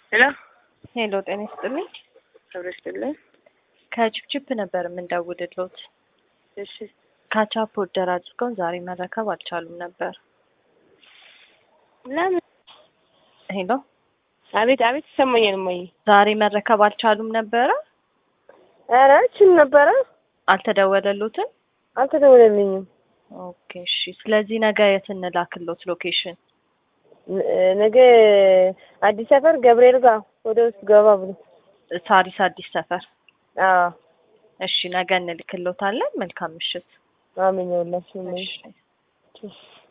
ሄሎ ሄሎ ጤና ይስጥልኝ። ክብር ይስጥልኝ። ከቺፕቺፕ ነበር የምንደውልሎት። እሺ ካቻፕ ኦርደር አድርገው ዛሬ መረከብ አልቻሉም ነበር። ለምን? ሄሎ አቤት አቤት፣ ይሰማኛል እማዬ። ዛሬ መረከብ አልቻሉም ነበረ። ኧረ እችል ነበረ፣ አልተደወለሎትም? አልተደወለልኝም። ኦኬ እሺ። ስለዚህ ነገ የት እንላክሎት ሎኬሽን? ነ- ነገ አዲስ ሰፈር ገብርኤል ጋር ወደ ውስጥ ገባ ብሎ። ሳሪስ አዲስ ሰፈር። አዎ እሺ ነገ እንልክሎታለን። መልካም ምሽት። አመኛውላችሁ እማዬ። እሺ። እሺ